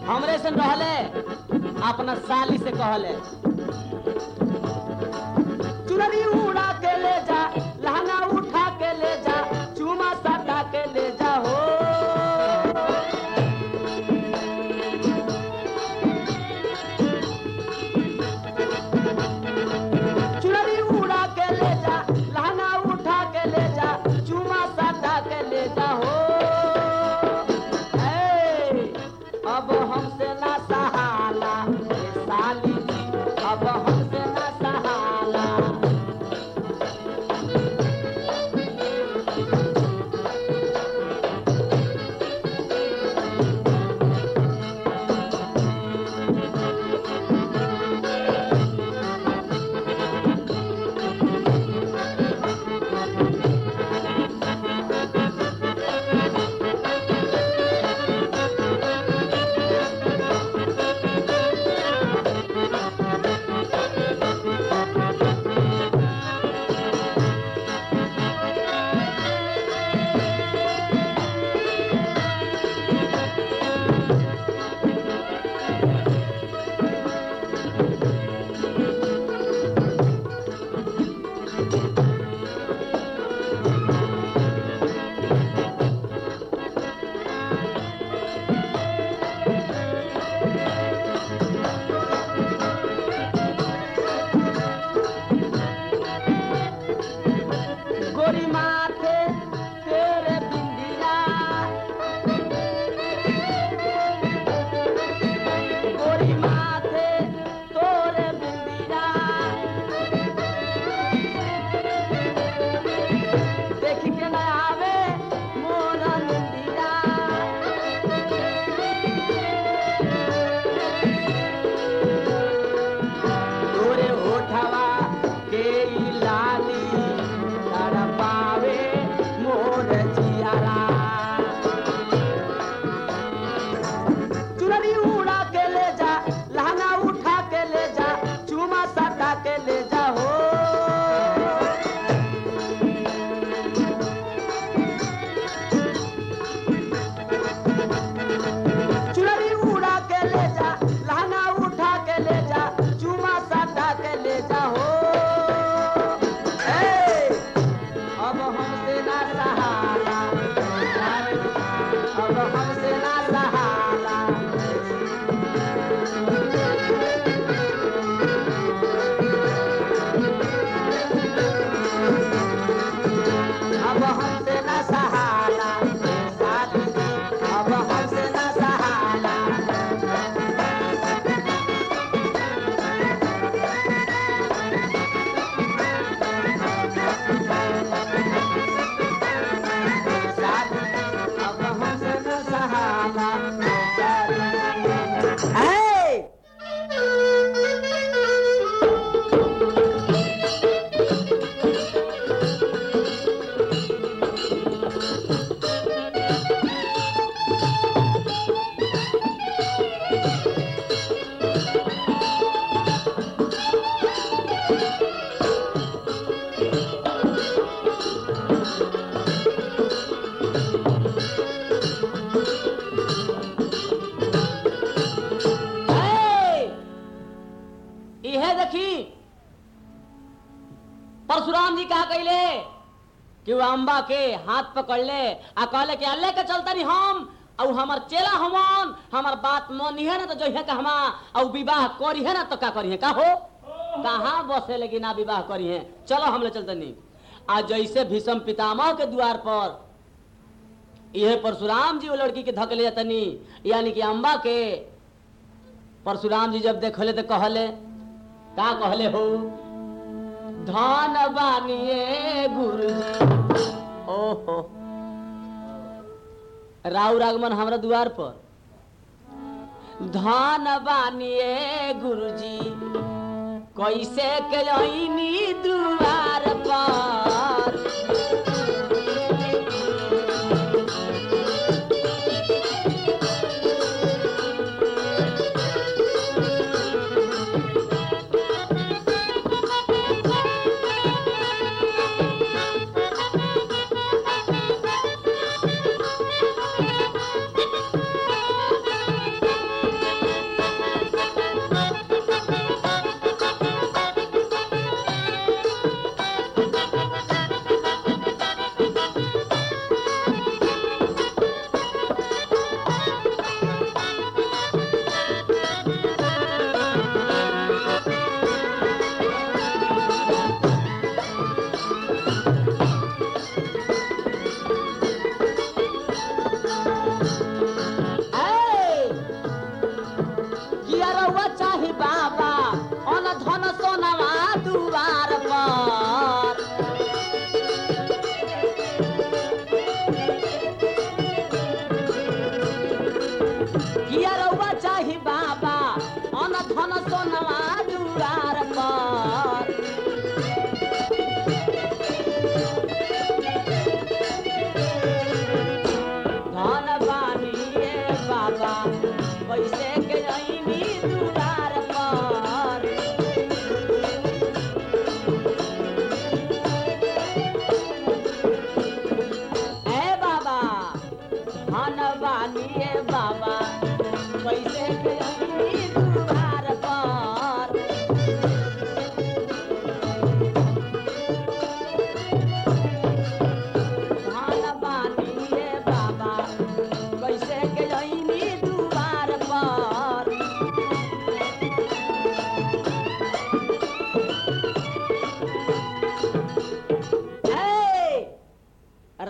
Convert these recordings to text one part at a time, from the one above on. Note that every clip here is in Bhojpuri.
हमरे से रहले अपना साली से कहले चुनरी उड़ा के ले जा लहंगा उठा के ले जा चूमा सटा के ले जा हो चुनरी उड़ा के ले जा लहंगा उठा के ले जा चूमा सटा के ले जा हो ए, अब हमसे ना सहाला ए साली जी अब हमसे ना सहाला गोरी माथे तेरे बिंदिया गोरी माथे तोरे बिंदिया देख के न आवे मोरा निंदिया तोरे होठवा के ई लाली तड़पावे मोर जियारा चुनरी उड़ा के ले जा लहंगा उठा के ले जा चूमा सटा के ले जा हो चुनरी उड़ा के ले जा लहंगा उठा के ले जा चूमा सटा के ले जा हो ए, अब हमसे ना सहाला अब हमसे ना सहाला अब हमसे ना सहाला साली जी, अब हमसे ना सहाला साली जी, अब हमसे ना सहाला Hey! Hey! इहे देखी परशुराम जी कहा कहले कि वो अम्बा के हाथ पकड़ ले आ कहले कि अल्ले के चलता नहीं हम और हमार चेला हमन हमार बात मानी है ना तो जो है का हमा और विवाह करी है ना तो का करी है का हो कहाँ बसे लेकिन ना विवाह करी है चलो हम ले चलते नहीं आ जैसे भीषम पितामह के द्वार पर यह परशुराम जी वो लड़की के धक ले जातनी यानी कि अम्बा के परशुराम जी जब देखले तो कहले का कहले हो धन बानिए गुरु ओहो राउ रागमन हमरा द्वार पर धन बानिए गुरुजी कैसे के अइनी द्वार पर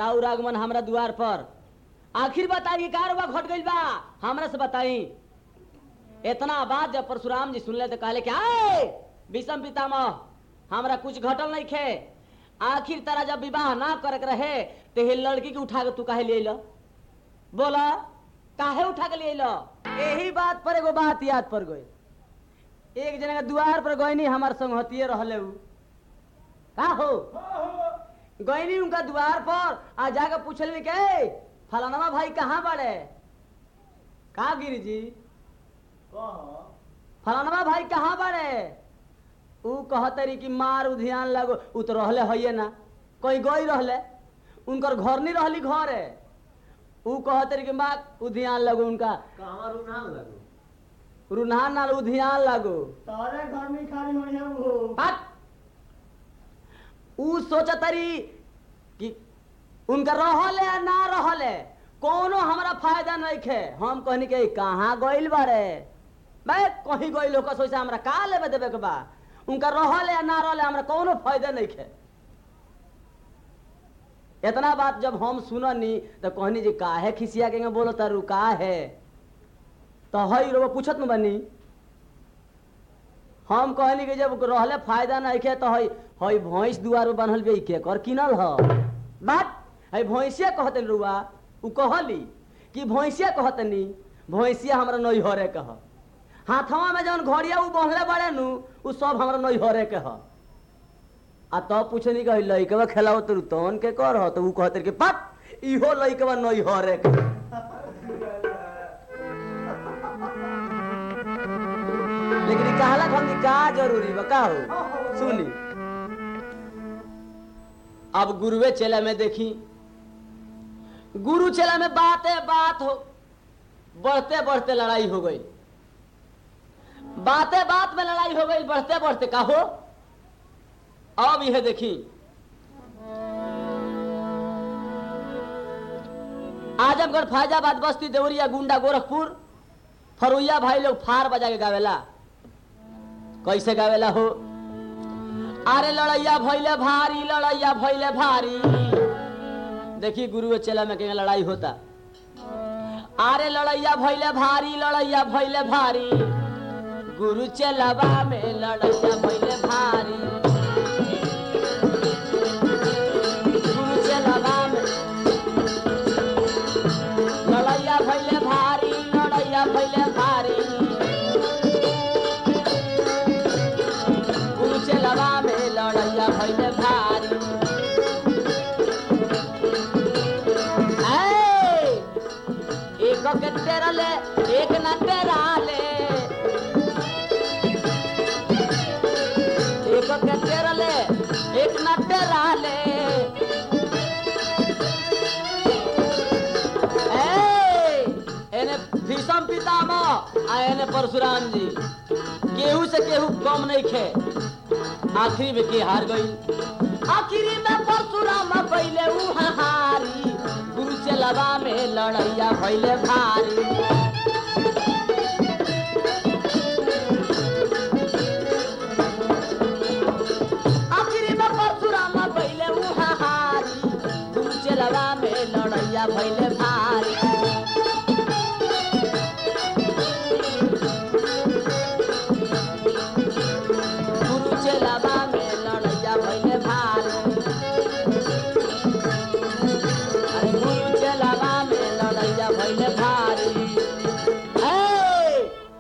राउ रागमन हमरा द्वार पर आखिर बताइए का रुआ घट गइल बा हमरा से बताई इतना बात जब परशुराम जी सुनले तो कहले कि आए विषम पितामह हमरा कुछ घटल नहीं खे आखिर तरह जब विवाह ना करे के रहे तो हे लड़की के उठा के तू काहे ले लो बोला काहे उठा के ले लो यही बात पर एगो बात याद पर गई एक जने के द्वार पर गईनी हमार संग हतिये रहले उ का हो गईनी उनका द्वार पर आ जाके पूछल के "ए, फलानवा भाई कहाँ बड़े का गिरी जी फलानवा भाई कहाँ बड़े ऊ कहतरी कि मार ध्यान लगो ऊ तो रहले हइये ना कोई गई रहले उनकर घर नहीं रहली घर है ऊ कहतरी कि माँ ऊ ध्यान लगो उनका कहवा रुनाल लगो रुन्हा ना ऊ ध्यान लगो तारे घर में खाली होनी है वो हट! ऊ सोचतरी कि उनका रहले या ना रहले कोनो हमरा फायदा नहीं खे हम कहनी के कहाँ गइल बारे मैं कहीं गइल हो सोचा हमरा का लेबे देबे के बा उनका रहले या ना रहले हमरा कोनो फायदा नहीं खे इतना बात जब हम सुननी तो कहनी जी काहे खिसिया के बोलो तारू का है तो हई रो पूछत न बनी हम कहनी कि जब रहले फायदा नहीं खे तो हई हई भैंस दुआर में बनल बे के कर किनल ह बात हई भैंसिया कहते रुआ उ कहली कि भैंसिया कहतनी भैंसिया हमरा नहीं हरे कह हाथवा में जौन घड़िया उ बंधले बड़े नु उ सब हमरा नहीं हरे के ह आ तब पूछनी कि हई लइकवा खेलाओ तू तौन के कर ह तो उ कहते कि पट इहो लइकवा नहीं हरे के लेकिन ई कहला हम का जरूरी बा का हो सुनी अब गुरुवे चेला में देखी गुरु चेला में बाते बात हो बढ़ते बढ़ते लड़ाई हो गई बाते बात में लड़ाई हो गई बढ़ते बढ़ते का हो अब यह देखी आजमगढ़ फैजाबाद बस्ती देवरिया गुंडा गोरखपुर फरुइया भाई लोग फार बजा के गावेला कैसे गावेला हो अरे लड़ैया भैले भारी लड़ैया भैले भारी देखी गुरु और चेला में कहीं लड़ाई होता अरे लड़ैया भैले भारी लड़ैया भैले भारी गुरु चेलावा में लड़ैया भैले भारी गुरु चेलावा में लड़ैया भैले भारी लड़ैया भैले भारी गुरु चेलावा में लड़ैया भैले भारी ऐ, एक के तेरले एक न तेराले एक के तेरले एक न तेराले ऐ, एने भीषम पितामह आ एने परशुराम जी केहू से केहू कम नहीं खे आखिरी में के हार गई आखिरी में परशुराम पहले ऊ हारी गुरु चलवा में लड़ैया भैले भारी आखिरी में परशुराम पहले ऊ हारी गुरु चलवा में लड़ैया भैले भारी गुरु चेलावा में लड़ैया भैले भारी अरे गुरु चेलावा में लड़ैया भैले भारी ऐ!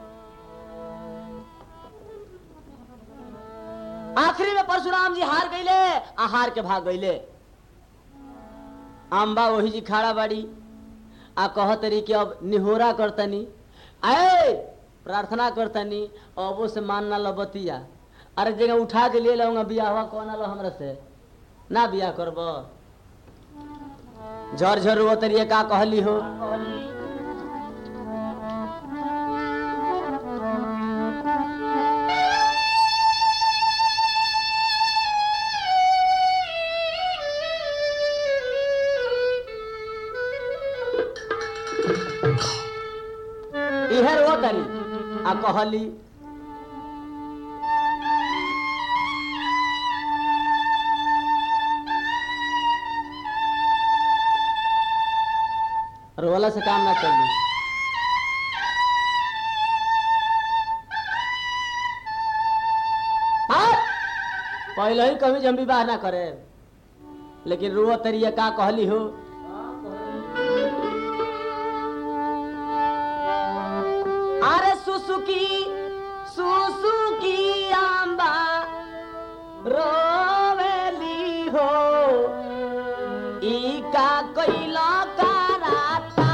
आखिरी में परशुराम जी हार गईले आ हार के भाग गईले अम्बा वही जी खड़ा बाड़ी आ कहतरी कि अब निहोरा करतनी आए प्रार्थना करतनी अबो से मानना लबतिया अरे जगह उठा के ले लूंगा बियाहवा कौन लो हमरा से ना बियाह करब झर झर वो तरिए का कहली हो इहर वो तरी आ कहली रोला से काम ना चली हाँ? पहले ही कभी जम विवाह ना करे लेकिन रुआ तरिया का कहली हो अरे सुसुकी सुसुकी आंबा रोवेली हो ई का कैला कराता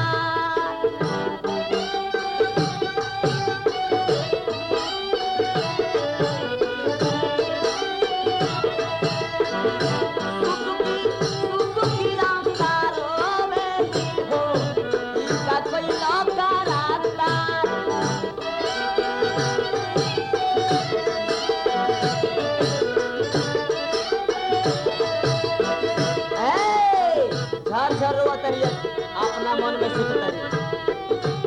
सुसुकी सुसुकी आंबा रोवेली हो ई का कैला कराता ए, झर झर रोआ तरिया अपना मन में सुत तरी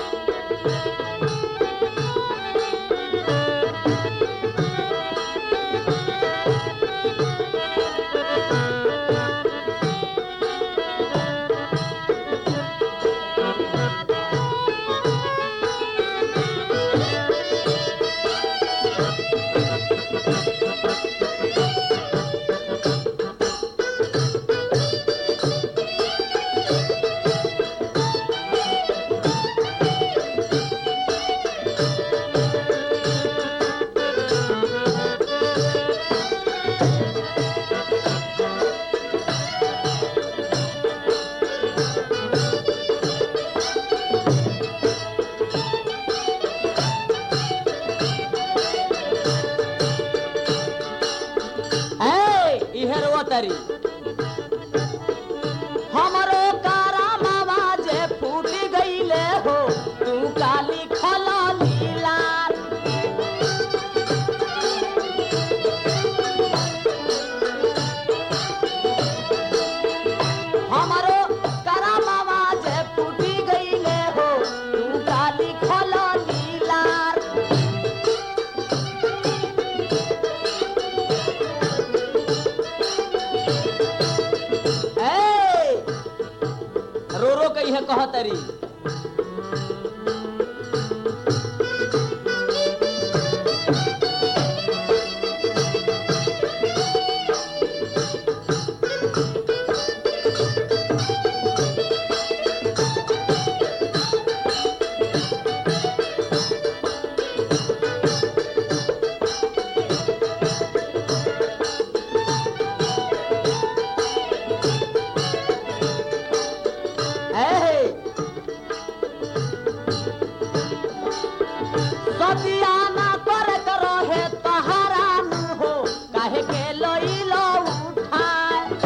ए इहे रोआ तरी हमरो कारा मावा जे फूट गईले हो तू काली खला लीला हमरो कारा मावा जे फूटी गईले हो तू काली खला लीला ए रो रो के इहे कहतरी ए सतिया ना करे करो है तहारा नु हो काहे के लोई लो उठाए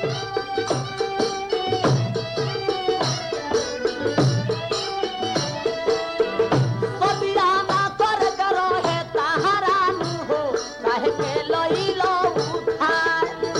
सतिया ना करे करो है तहारा नु हो काहे के लोई लो उठाए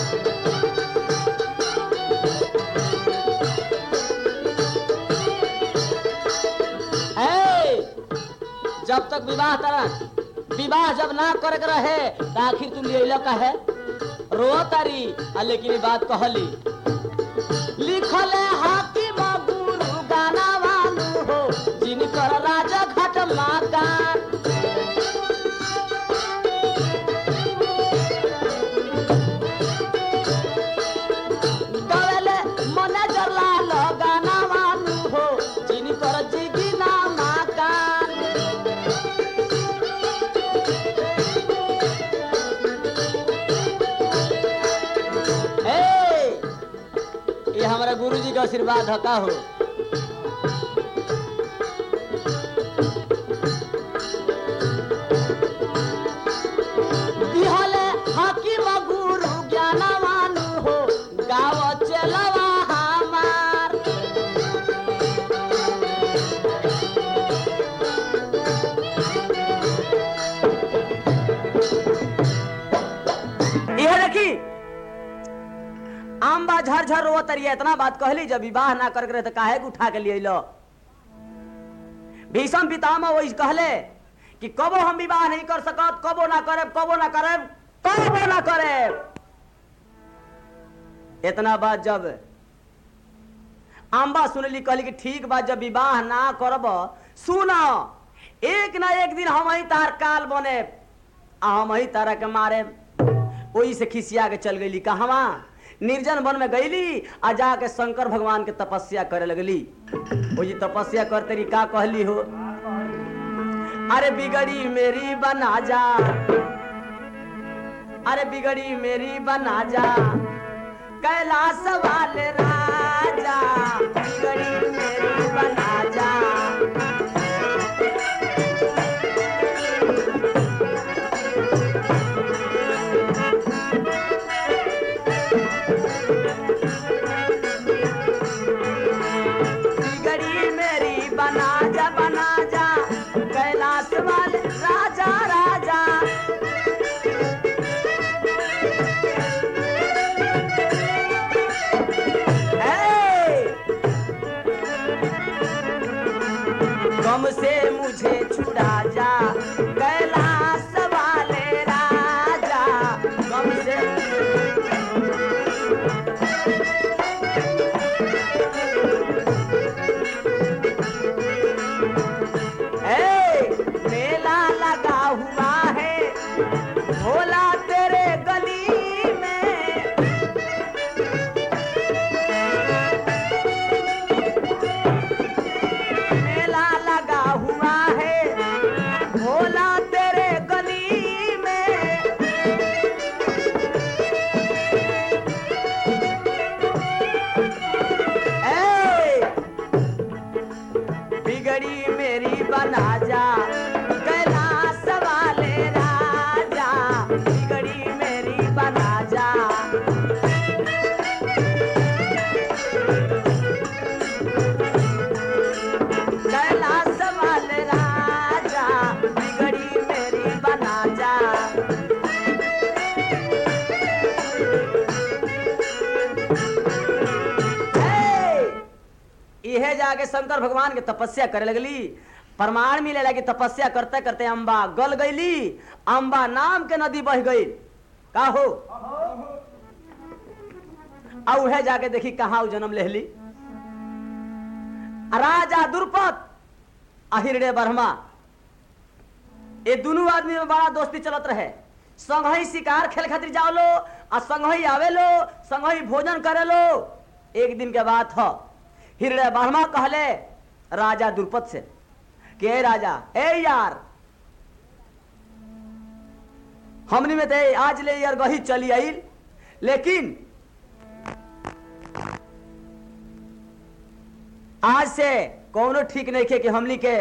ए, जब तक विवाह तरह विवाह जब ना करे के रहे तो आखिर तू ले का है रो तारी आ लेकिन ई बात कहली लिखल हाकिम गुरु गाना वालू हो जिनकर राजा घाट माकान गवेले मने जरला लगाना वालू हो जिनकर जिगिना माकान ए ये हमारा गुरुजी का आशीर्वाद हका हो दिहले हाकिम गुरु ज्ञानवान हो गाव चलवा हमार यह देखी आम्बा झर झर रो तरिया इतना बात कहली जब विवाह ना करके रहे तो काहे के उठा के लिए लो भीषम पितामह वही कहले कि कबो हम विवाह नहीं कर सकत कबो ना करे कबो ना करे कबो ना करे इतना बात जब अम्बा सुनली कहली कि ठीक बा जब विवाह ना करब सुन एक ना एक दिन हम ही तार काल बने आ हम ही तारा के मारे वही से खिसिया के चल गईली कहवा निर्जन वन में गईली आ जाके शंकर भगवान के तपस्या करे लगली वही तपस्या करते रही का कहली हो अरे बिगड़ी मेरी बना जा अरे बिगड़ी मेरी बना जा कैलाश वाले राजा बिगड़ी मेरी बना जा बिगड़ी मेरी बना जा बना जा कैलाश वाले राजा राजा ए! गम से मुझे छुड़ा जा कैलाश वाले राजा गम से ए, मेला लगा हुआ है भोला तेरे गली में मेला लगा हुआ है भोला तेरे गली में ए! बिगड़ी मेरी बना जा कैलाश वाले राजा बिगड़ी मेरी बना जा कैलाश वाले राजा बिगड़ी मेरी बना जा हे! इहे जाके शंकर भगवान के तपस्या करे लगली प्रमाण मिले लगी तपस्या करते करते अम्बा गल गईली अम्बा नाम के नदी बह गई का हो आ उहे जाके देखी कहा जन्म लेहली राजा दुर्पत अहिरडे बर्मा ये दोनों आदमी में बड़ा दोस्ती चलत रहे संगही शिकार खेल खातिर जाओ लो आ संगही आवे लो संगही भोजन करे लो एक दिन के बात ह हिरडे बर्मा कहले राजा दुर्पत से कि ए राजा ए यार हमनी में ते आज ले यार गही चली आई लेकिन आज से कौनो ठीक नहीं खे कि हमनी के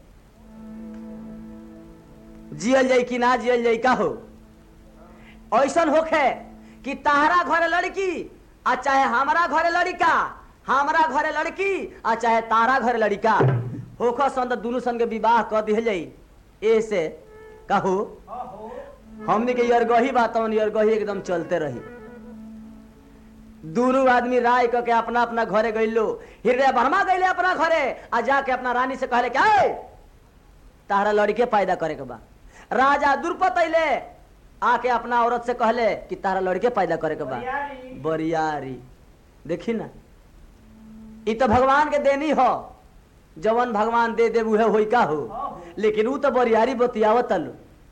जियल जाई कि ना जियल जाई का हो ऐसन होखे कि ताहरा घरे लड़की आ चाहे हमारा घरे लड़का हमारा घरे लड़की आ चाहे तारा घरे लड़का होखो सन तो दोनों सन के विवाह कर दिया जाई ए से कहो हमनी के यरगही बात यरगही एकदम चलते रही दोनों आदमी राय करके अपना अपना घरे गइलो हृदय बर्मा गइले अपना घरे आ जाके अपना रानी से कहले क्या तारा लड़के पैदा करे के बा राजा दुर्पत अइले आके अपना औरत से कहले कि तारा लड़के पैदा करे के बा बरियारी। बरियारी देखी ना ई तो भगवान के देनी हो जवन भगवान दे दे उहे होई का हो लेकिन ऊ तो बरियारी बतियावत लो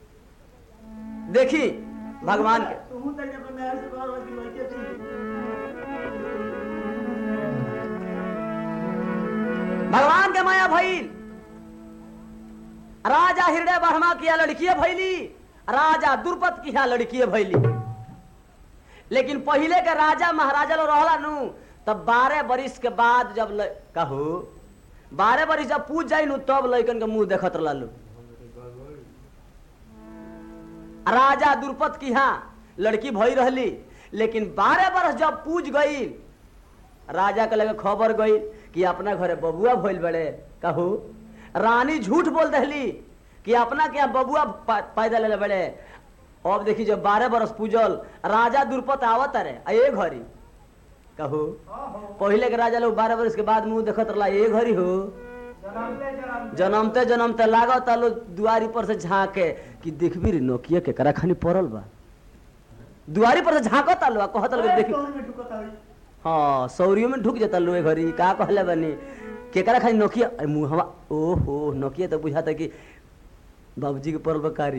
देखी भगवान के तू तक अपने मेहर से कह कि लड़के थी भगवान के माया भइल राजा हृदय बर्मा किया लड़किए भैली राजा दुर्पत किया लड़किए भैली लेकिन पहिले के राजा महाराजा लोग रहला नु तब बारह बरिस के बाद जब ल... कहू बारह बरिस जब पूछ जाई नु तब लइकन के मुंह देखत रहला राजा दुर्पत की हाँ लड़की भई रहली लेकिन बारह बरस जब पूछ गई राजा के लगे खबर गई कि अपना घरे बबुआ भइल बड़े कहू रानी झूठ बोल दहली कि अपना के यहाँ बबुआ पा- पैदा ले बड़े अब देखी जब बारह बरस पूजल राजा दुर्पत आवत रे आ ये घरी कहू पहले के राजा लोग बारह बरस के बाद मुंह देखत रहा ये घरी हो जन्मते जन्मते जनमते जनमते लागत आलो दुआरी पर से झांके कि देखबी रे नोकिया के करा खानी पड़ल बा दुआरी पर से झांकत आलो आ कहत आलो कि अरे देखी कौन में ठुकत हई हाँ सौरियो में ढुक जाता लोहे घरी का कहले बनी केकरा खाली नोकिया अरे मुहवा ओहो नोकिया तो बुझाता कि बाबूजी के पर्वकारी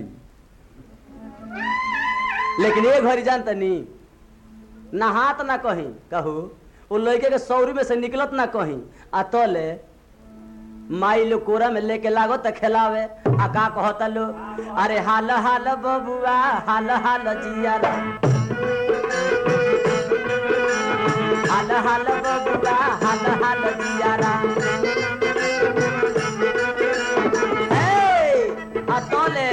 लेकिन ये घरी जानता नी ना हाथ ना कहीं कहू वो लड़के के सौरी में से निकलत ना कहीं आ तले माई लो कोरा में लेके लागो त खेलावे आ का कहता लो अरे हाल हाल बबुआ हाल हाल जियारा हाल हाल बबुआ हाल हाल जियारा ए, आ तले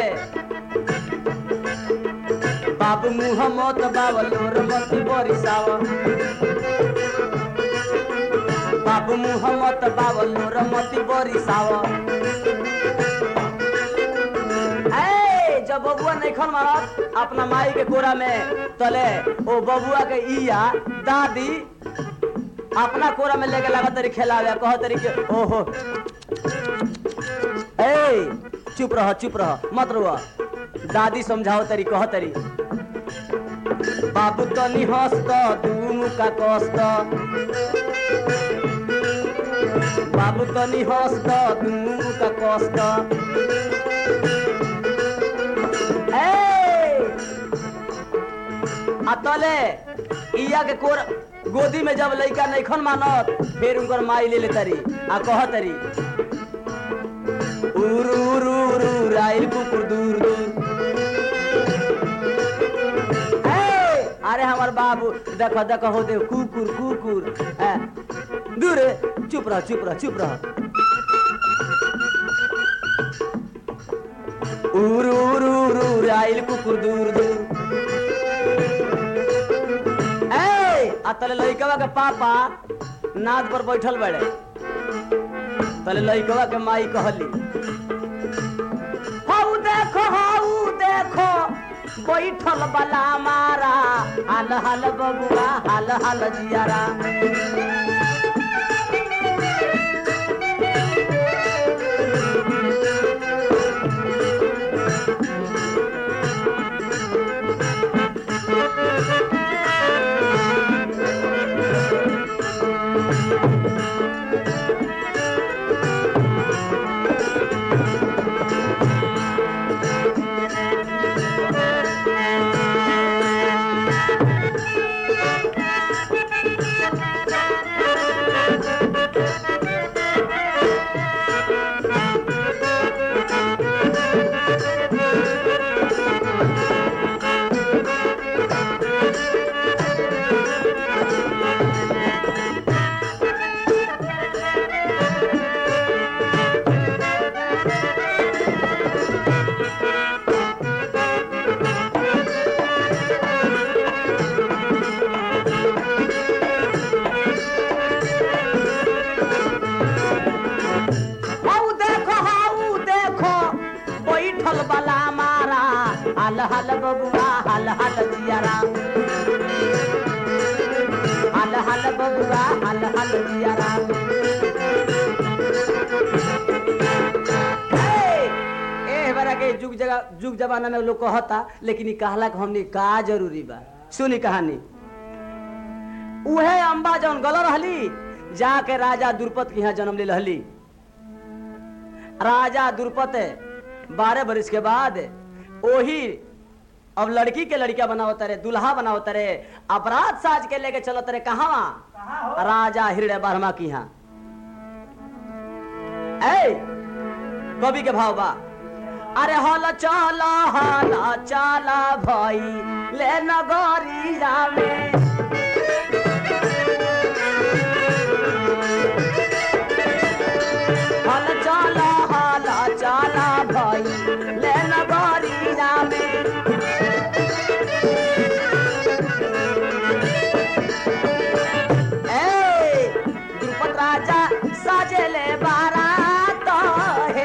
बाबू मुह मत बावलोर मत बरिसाव बाबू मुह मत बावलोर मत बरिसाव ए जब बबुआ नहीं खन मारत अपना माई के कोरा में तले ओ बबुआ के इया दादी अपना कोरा में लेके लगा तरी खेलावे कह तरी के ओहो ए चुप रह चुप रह मत रुआ दादी समझाओ तरी कह तरी बाबू तनी हस्त दुनु का कस्त बाबू तनी हस्त दुनु का कस्त ए आ तले इया के कोर गोदी में जब लइका नइखन मानत फिर उनकर माई ले ले तरी आ कह तरी उरू उरू उरू राइल कुकुर दूर दूर ए, अरे हमार बाबू देखो देखो हो दे कुकुर कुकुर ए, दूर रे, चुप रह चुप रह चुप रह उरू उरू उरू राइल कुकुर दूर दूर ए आ तले लइकवा के पापा नाद पर बैठल बड़े तले लइकवा के माई कहली हाउ देखो हाउ देखो बैठल बला मारा हाल हाल बबुआ हाल हाल जियारा हाउ देखो हाउ देखो बैठल बला मारा हाल हाल बबुआ हाल हाल जियारा हाल हाल बबुआ हाल हाल जियारा ए, ए बरा के जुग जगह जुग जमाना में लोग कहता लेकिन ई कहला के हमनी का जरूरी बा सुनी कहानी उहे अम्बा जौन गल रहली जाके राजा दुर्पत के यहाँ जन्म ले रहली राजा दुर्पत बारह बरिस के बाद ओही अब लड़की के लड़किया बनावत रे दुल्हा बनावत रे अपराध साज के लेके चलत रे कहाँ राजा हृदय बर्मा की यहाँ ए कवि के भाव बा अरे हल चला हल चला भाई ले नगरिया में हल चला हल चला भाई ले नगरिया में ए द्रुपद राजा सजले बारात है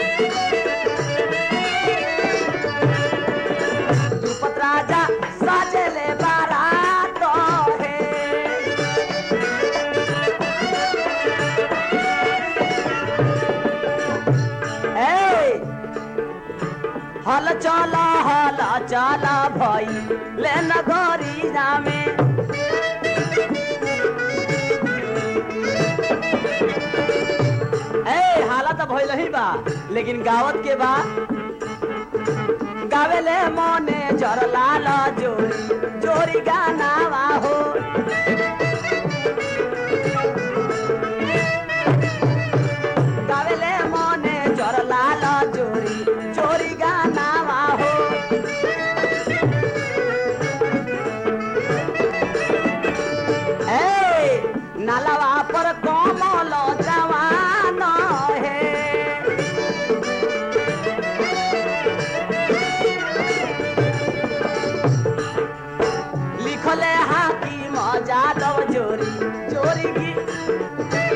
द्रुपद राजा सज हल चला हल चला भई ले नगरी जामे ए हाला तो भइल ही बा लेकिन गावत के बा गावेले मने जर लाल जोरी जोरी गाना हो गावेले मने जर लाल जोरी जोरी गाना हो ए नालवा पर कमल जवान हे लिखले हाकिम जादव जोरी जोरी की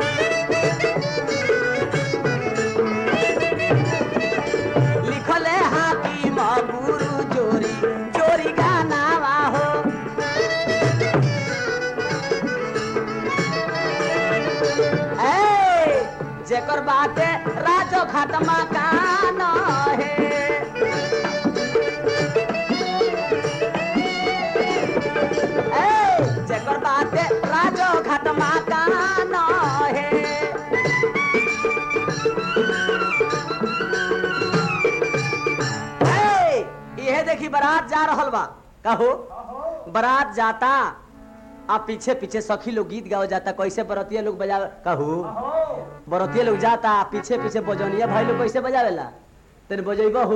लिखले हाकिम गुरु जोरी जोरी गाना हो ए जेकर बाटे राजो खातमा कान हे ए जेकर बाटे राजो खातमा कान हे ए, इहे देखी बारात जा रहल बा कहो बारात जाता आ पीछे पीछे सखी लोग गीत गाओ जाता कैसे बरतिया लोग बजा कहू बरतिया लोग जाता आ पीछे पीछे बजौनिया भाई लोग कैसे बजावेला तेरे बजेब हो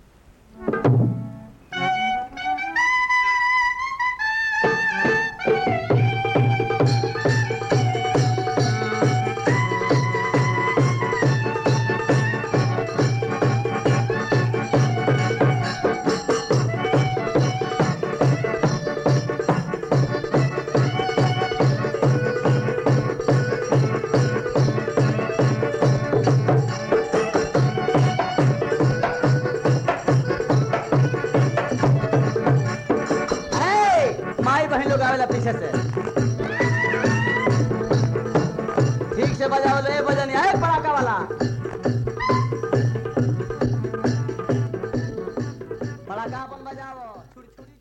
ए, माई बहन लोग आवेला पीछे से ठीक से बजाओ ले बजनिया ए पड़ाका वाला पड़ाका अपन बजाओ छुरी छुरी